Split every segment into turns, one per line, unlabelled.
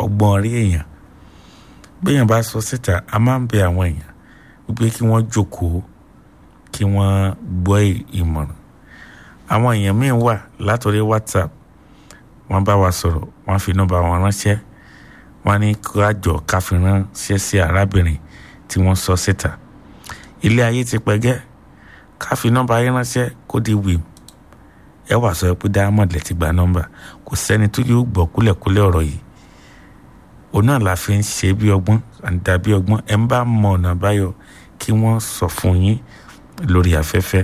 ọgbọ́n orí èèyàn béèyàn bá sọ síta a máa ń bẹ àwọn èèyàn wípé kí wọ́n jókòó kí wọ́n gbọ́ ìmọ̀ràn àwọn èèyàn míì wà látòrí whatsapp wọ́n bá wa sọ̀rọ̀ wọ́n fi nọ́mbà wọn ránṣẹ́ wọ́n ní kájọ káfí ránṣẹ́ sí arábìnrin tí wọ́n sọ síta ilé ayé ti pẹ́gẹ́ káfí nọ́mbà yín ránṣẹ́ kó di wìm ẹ wà sọ pé diamond lẹ ti gba nọ́mbà kò sẹ́ni tó yóò gbọ́ kúlẹ̀kúlẹ̀ ọ̀rọ̀ yìí òun náà la fi ń ṣe bí ọgbọ́n àǹdà bí ọgbọ́n ẹ ń bá mọ ọ̀nà àbáyọ kí wọ́n sọ fún yín lórí afẹ́fẹ́.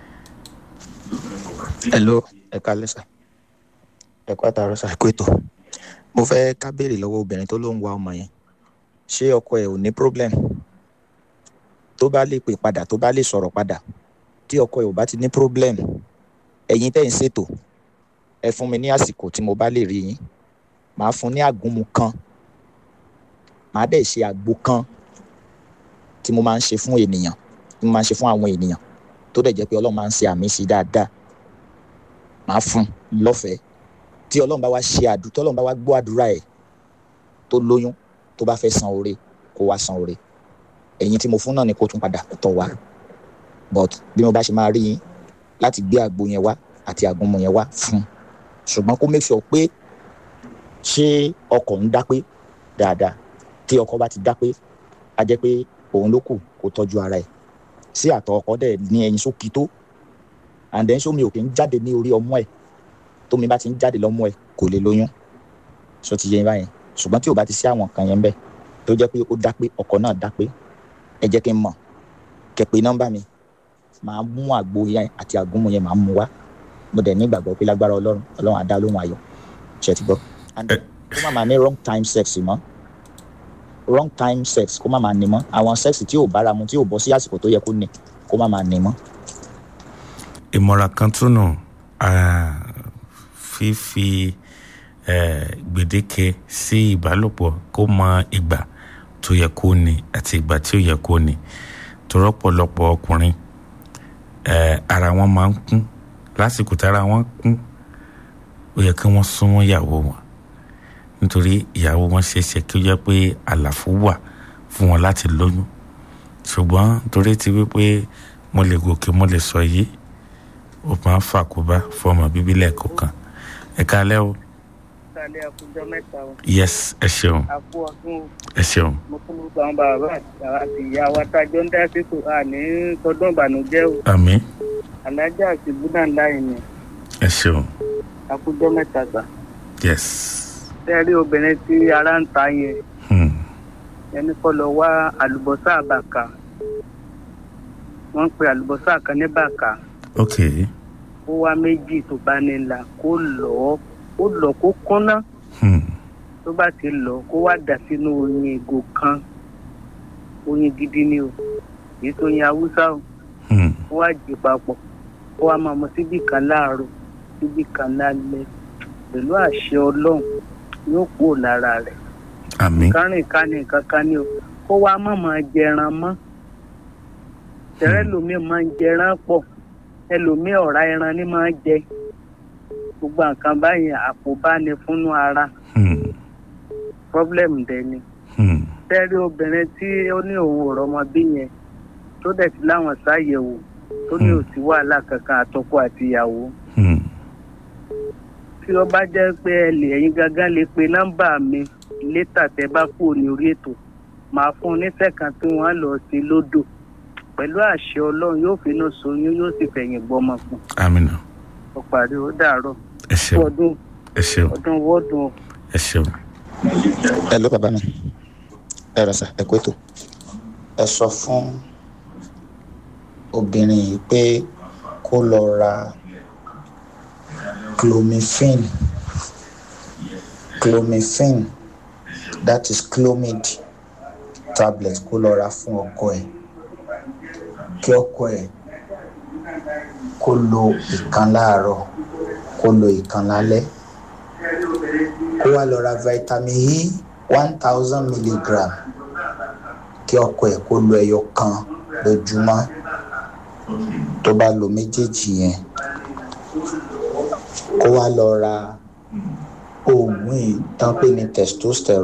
hello ẹ kálẹ́ sà ẹ kó àtàrọ sà kó ètò mo fẹ́ ká béèrè lọ́wọ́ obìnrin tó ló ń wa ọmọ yẹn ṣé ọkọ ẹ̀ ò ní problem tó bá lè pè padà tó bá lè sọ̀rọ̀ padà tí ọkọ ẹ̀ ò bá ti ní problem ẹ̀yin tẹ́ ń ṣètò ẹ fún mi ní àsìkò tí mo bá lè rí yín màá fún ní àgúnmu kan màá dẹ̀ ṣe àgbo kan tí mo máa ń ṣe fún ènìyàn tí mo máa ń ṣe fún àwọn ènìyàn tó dẹ̀ jẹ́ pé ọlọ́run máa ń ṣe àmì sí dáadáa màá fún lọ́fẹ̀ẹ́ tí ọlọ́run bá wá ṣe àdúrà tí ọlọ́run bá wá gbọ́ àdúrà ẹ̀ tó lóyún tó bá fẹ́ san oore kó wá san oore ẹ̀yin tí mo fún náà ni kó tún padà tọ̀ wá but bí mo bá ṣe máa rí yín láti gbé àgbo yẹn wá àti àgúnmu yẹn wá fún ṣùgbọ́n kó make sure pé ṣé ọkọ̀ ń dápé dáadáa tí ọkọ̀ bá ti dápé a jẹ́ pé òun ló kù kó tọ́jú ara ẹ̀ sí àtọ̀ ọkọ̀ dẹ̀ ní ẹyin sókì tó and then sómi òkè ń jáde ní orí ọmọ ẹ̀ tómi bá ti ń jáde lọ́mọ ẹ̀ kò lè lóyún so ti yẹ yín báyẹn ṣùgbọ́n tí ò bá ti sí àwọn kan yẹn bẹ́ẹ̀ tó jẹ́ pé ó dápé ọkọ̀ náà dápé ẹ jẹ́ kí n mọ̀ kẹ́ pé nọ́mbà mi màá mú àgbo yẹn àti àgúnmu yẹn màá mú wá mo dẹ̀ ní ìgbàgbọ́ pé lágbára ọlọ́run ọlọ́run á dá lóhùn ayọ̀ ṣe ti gbọ́. and kó má máa ní wrong time sex mọ́ wrong time sex kó má máa ní mọ́ àwọn sex tí ò bára mu tí ò bọ́ sí àsìkò tó yẹ kó ní kó má máa ní mọ́.
ìmọ̀ràn kan tún nù fífi gbèdéke sí ìbálòpọ̀ kó mọ ìgbà tó yẹ kó ní àti ìgbà tí ó yẹ kó ní torọ́pọ̀lọpọ̀ ọkùnrin ara wọn máa ń kún lásìkò tára wọn kún ó yẹ kí wọ́n súnmọ́ ìyàwó wọn nítorí ìyàwó wọn ṣe é ṣe kí ó jẹ́ pé àlàfo wà fún wọn láti lóyún ṣùgbọ́n torí ti wípé mo lè gòkè mo lè sọ yìí ó máa ń fàkóbá fọmọ bíbí lẹ́ẹ̀kọ̀ọ̀kan ẹ kálẹ́ o.
kálẹ̀ àkójọ mẹ́ta o.
yes ẹ ṣeun
àpò ọdún o.
ẹ ṣeun.
mo fún gbogbo àwọn bàbá àti ìyá wa tájọ ń dá sípò àní tọdún ìbànújẹ́ o.
àmín
alájà àti búdà ńlá yìí ni
ẹ ṣeun
àkójọ mẹ́ta gbà.
yes.
tẹ́rí obìnrin tí ara ń ta yẹn
Hmm.
ẹni kọ́ lọ wá àlùbọ́sà àbàkà wọ́n ń pe àlùbọ́sà kan ní bàkà
ok
ó wá méjì tó bá ní là kó lọ kó lọ kó kúnná
Hmm.
tó bá ti lọ kó wá dà sínú oyin ìgò kan oyin gidi ni o èyí tó yin haúsá o
Hmm.
kó wá jì papọ̀ kó wá máa mu síbì kan láàárọ̀ síbì kan lálẹ́ pẹ̀lú àṣẹ ọlọ́run yóò kúrò lára rẹ̀
àmín
kárìn kánì kankan ni o kó wá má máa jẹran mọ́ tẹ̀rẹ́ lómi máa ń jẹran pọ̀ ẹlòmíì ọ̀rá ẹran ní máa ń jẹ gbogbo nǹkan báyìí àpòbá ni fúnnú ara
Hmm.
problem dẹ̀ ni
Hmm.
tẹ́rí obìnrin tí ó ní òun ò rọmọ bí yẹn tó dẹ̀ ti láwọn ṣàyẹ̀wò tó ní
Hmm.
òsì wàhálà kankan àtọkọ àti ìyàwó
Hmm.
tí ó bá jẹ́ pé ẹ lè ẹ̀yin gangan lè pe nọ́mbà mi létà tẹ́ bá kúrò ní orí ètò màá fún un nífẹ̀ẹ́ kan tí wọ́n á lọ sí lódò pẹ̀lú àṣẹ ọlọ́run yóò finú soyún yóò sì fẹ̀yìn gbọ́mọ fún
àmín náà
ọ parí ó dàárọ̀
ẹ ṣeun
ọdún
ẹ ṣeun
ọdún wọ́ọ̀dún
ẹ ṣeun.
ẹ ló bàbá mi ẹ rẹ sà ẹ kó ètò ẹ sọ fún obìnrin yìí pé kó lọ ra clomiphene clomiphene that is clomid tablet kó lọ ra fún ọkọ ẹ kí ọkọ ẹ kó lo ìkan láàárọ̀ kó lo ìkan lálẹ́ kó wá lọ ra vitamin e one thousand milligram kí ọkọ ẹ̀ kó lo ẹyọ kan lójúmọ́ tó bá lo méjèèjì yẹn kó wá lọ ra oògùn ìtàn pé ní testosterone.